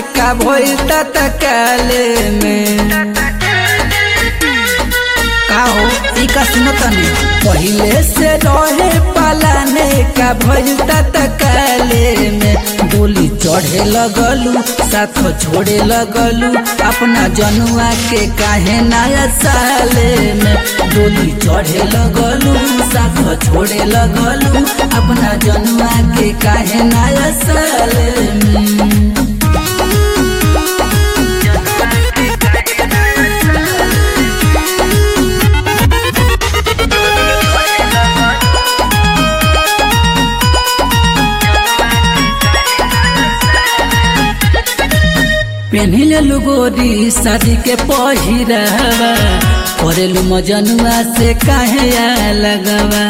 का भइल तत्काले में का हो ई का सुनो तनी पहिले से रहे पलाने का भइल तत्काले में डोली चढ़े लगलू साथ छोड़े लगलू अपना जनुआ के काहे नया साले में डोली चढ़े लगलू साथ छोड़े लगलू अपना जनुआ के काहे नया साले में पेन्हिल लुगोरी शादी के पहिरावा करेलू मजनुआ से काहे आ लगवा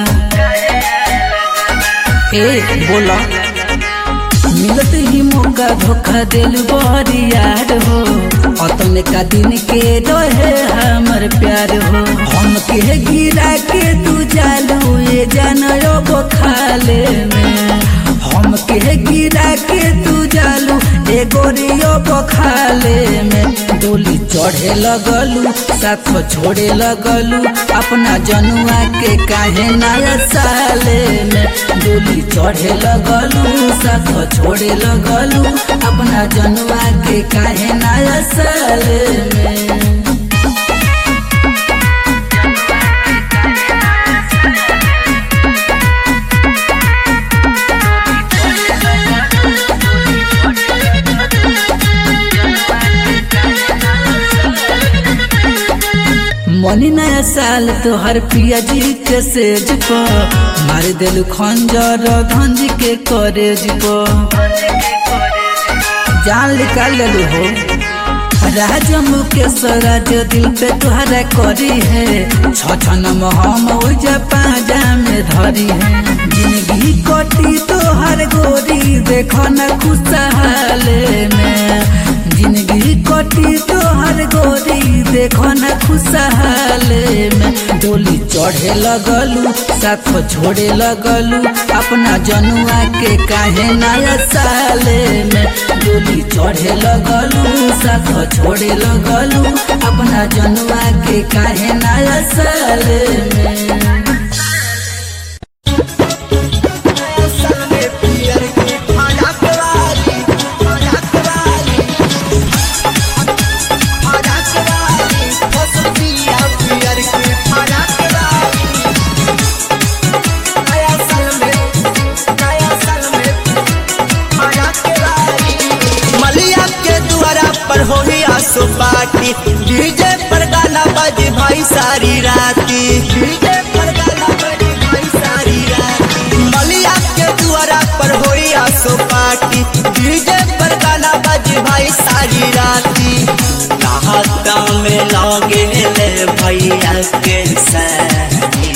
ए बोला मिलत ही मौका धोखा दिल बड़ी यार हो अतने का दिन के रहे हमर प्यार हो हम के गिरा के तू जालू ये जानयो बखाले में हम के गिरा के तू जालू ए गोरियो बखाले में डोली चढ़े लगलू साथ छोड़े लगलू अपना जनुआ के काहे नया साले में डोली चढ़े लगलू साथ छोड़े लगलू अपना जनुआ के काहे नया साले में मनी नया साल तोहर पिया जी के सेज पर मार दिलू खंजर धंज के करेज पर जान निकाल लेलू हो राज मुकेश राज दिल पे तुहरा करी है छछन हम ओजा पाजा में धरी है जिंदगी कटी तोहर गोरी देखो न खुशहाले में जिंदगी कटी तोहर गोरी देखो न खुशहाले में डोली चढ़े लगलू साथ छोड़े लगलू अपना जनुआ के काहे नया साले में डोली चढ़े लगलू साथ छोड़े लगलू अपना जनुआ के काहे नया साले में मलिया के द्वारा पर होई आसो पार्टी डीजे पर गाना बजे भाई सारी राती डीजे पर गाना बजे भाई सारी राती मलिया के द्वारा पर होई आसो पार्टी डीजे पर गाना बजे भाई सारी राती नहाता में लगे ले भैया के सारी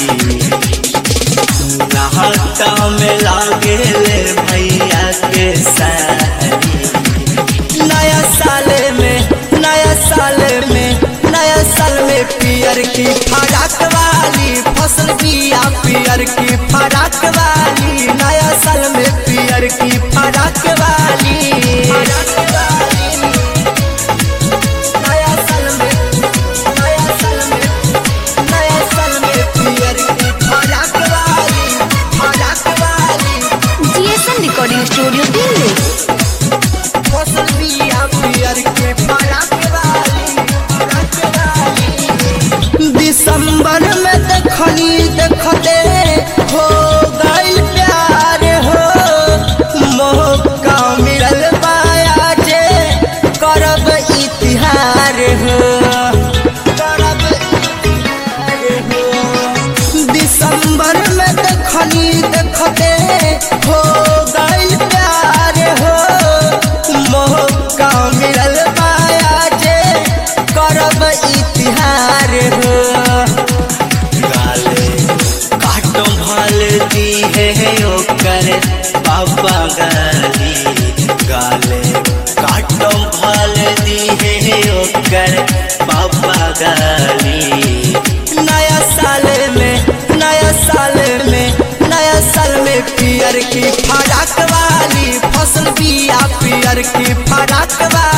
नहाता में लागे ले भैया के सारी नया साल में नया साल में नया साल में पियर की फराक वाली फसल बिया पियर की फराक वाली नया साल में पियर की फराक वाली फराक वाली नया साल में नया साल में नया साल में पियर की फराक वाली फराक वाली जीएसएम रिकॉर्डिंग स्टूडियो दिल्ली फसल बिया पियर के फराक वाली फराक वाली दिसंबर में देखनी देखते हो गइल प्यार हो मौका मिलल बाया जे करब इतिहार हो करब इतिहार हो दिसंबर में देखनी देखते हो गइल प्यार हो मौका मिलल बाया जे करब इतिहार हो गाले काटो भल दी है ओकर बाबा गाली गाले काटो भल दी है ओकर बाबा गाली नया साल में नया साल में नया साल में पियर की फराक वाली फसल बिया पियर की फराक वाली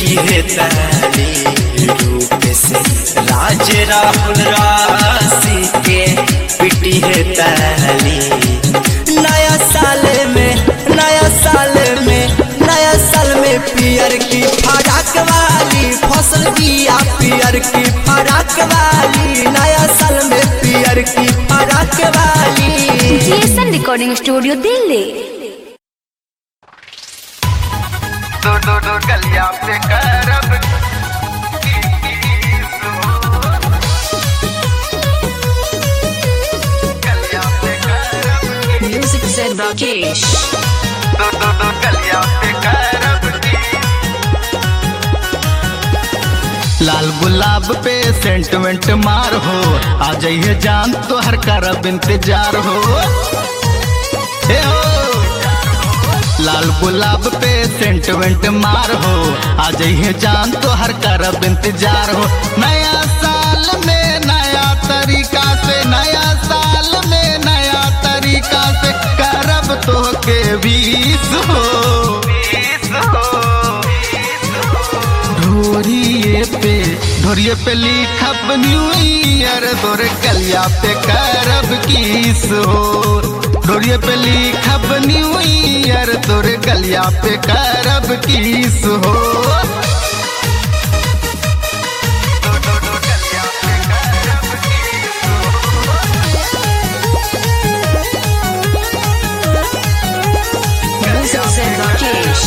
पिटी है ताली रूप से राज राहुल राशि के पिटी है ताली नया साल में नया साल में नया साल में पियर की फराक वाली फसल बिया पियर की फराक वाली नया साल में पियर की फराक वाली जीएसएन रिकॉर्डिंग स्टूडियो दिल्ली दो दो दो गलिया पे करब गलिया पे करब म्यूजिक से राकेश दो दो दो गलिया पे करब लाल गुलाब पे सेंटमेंट मार हो आ जाइए जान तो हर करब इंतजार हो हे हो लाल गुलाब पे सेंटमेंट मार हो आ जाइए जान तो हर करब इंतजार हो नया साल में नया तरीका से नया साल में नया तरीका से करब तो के बीस हो बीस हो ढोरिए पे ढोरिए पे लिखब न्यू ईयर तोरे कलिया पे करब किस हो ढोरिए पे लिखब न्यू ईयर तोरे कलिया पे करब किस हो दो दो दो गलिया पे करब म्यूजिक से राकेश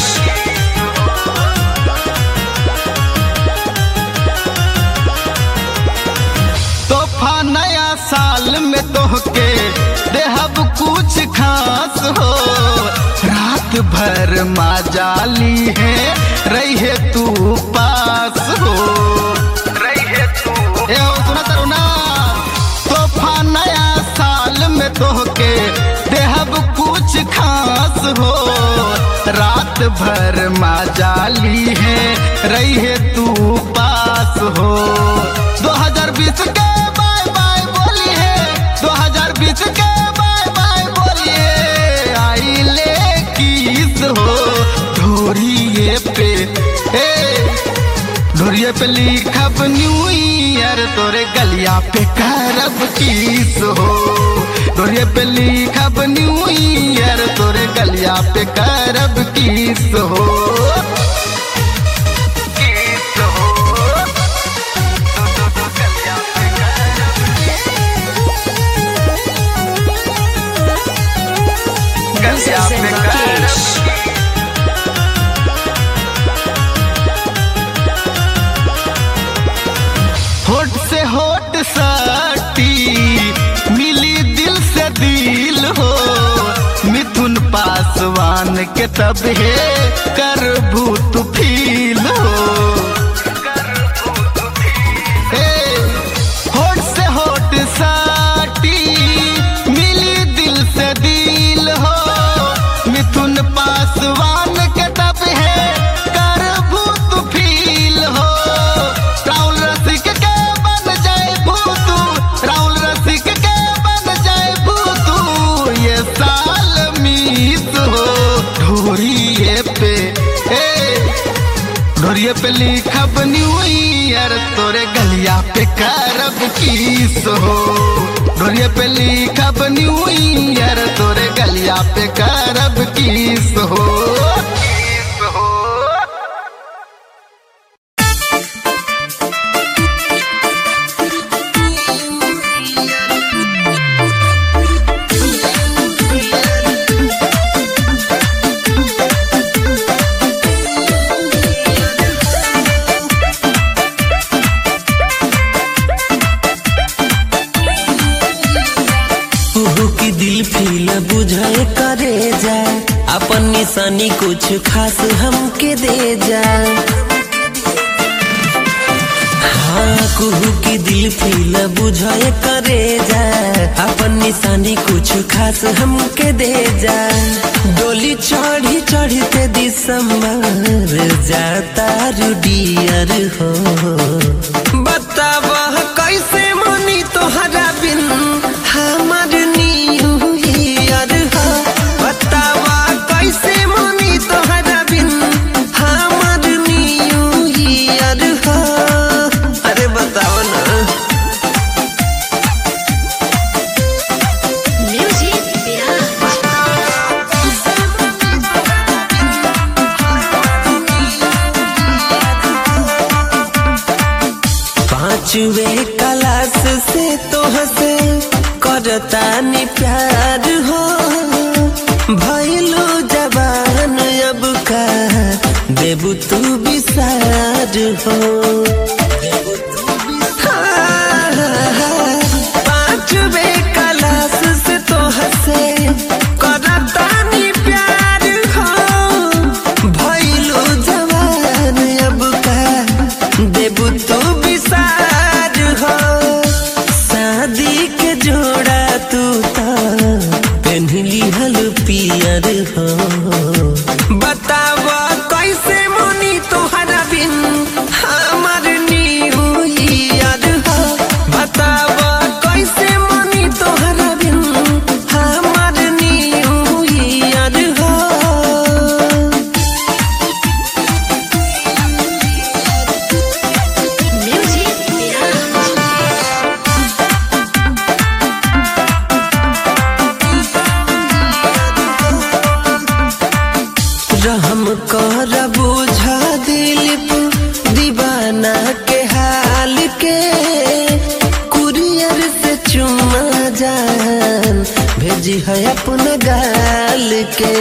तोहफा नया साल में तोहके देहब कुछ खास हो रात भर माजाली है रही तू पास हो रही है तू ए हो सुना तरू ना तोहफा नया साल में तोहके देहब कुछ खास हो रात भर माजाली है रही है तू पास हो 2020 के बाय बाय बोली है 2020 के बाय बाय बोलिए आई ले किस हो ढोरिए पे ए ढोरिए पे लिखब न्यू ईयर तोरे गलिया पे करब किस हो ढोरिए पे लिखब न्यू ईयर तोरे गलिया पे करब किस हो किस हो दो दो दो गलिया पे करब म्यूजिक गलिया से पे राकेश करब होठ से होठ सटी मिली दिल से दिल हो मिथुन पासवान के तब है कर भूत फील हो ए, होठ से होठ सटी मिली दिल से दिल हो मिथुन पासवान के तब है कर भूत फील हो राहुल रसिक के बन जाए भूतू राहुल रसिक के बन जाए भूतू ये साल मीत हो ढोरिए पे ए ढोरिए पे लिखब न्यू ईयर तोरे गलिया पे करब किस हो ढोरिए पे लिखब न्यू ईयर तोरे गलिया पे करब किस हो किस हो ओहो की दिल फील बुझे करे जा अपन निशानी कुछ खास हमके दे जा हाँ कुहू की दिल फील बुझे करे जा अपन निशानी कुछ खास हमके दे जा डोली चढ़ी चढ़ते दिसंबर जाता रुडियर हो बतावा कैसे मनी तोहरा बिन हमार न्यू ईयर हो बतावा कैसे मनी तोहरा बिन हमार न्यू पांचवे क्लास से तोह से करता नी प्यार हो भैलू जवान अब का देबू तू विसार हो पांचवे क्लास से तोह से करता नी प्यार हो भैलू जवान अब का देबू तू विसार हो शादी के जोड़ा तू तो पेन्हली हल पियर हो बताव कैसे मुनी तोहरा बिन हमर न्यू ईयर हो बताव कैसे मुनी तोहरा बिन हमर न्यू ईयर हो रहम कर बुझा दिलीप दीवाना के हाल के कुरियर से चुमा जान भेजी है अपना गाल के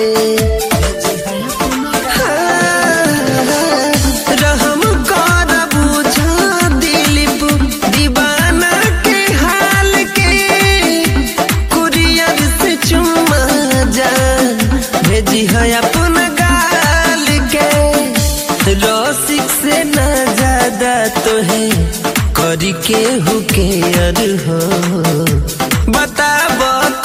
हाँ, रहम कर बुझा दिलीप दीवाना के हाल के कुरियर से चुमा जान भेजी है अपना गाल के रसिक से न ज्यादा तो है करी के हु के अर हो बताब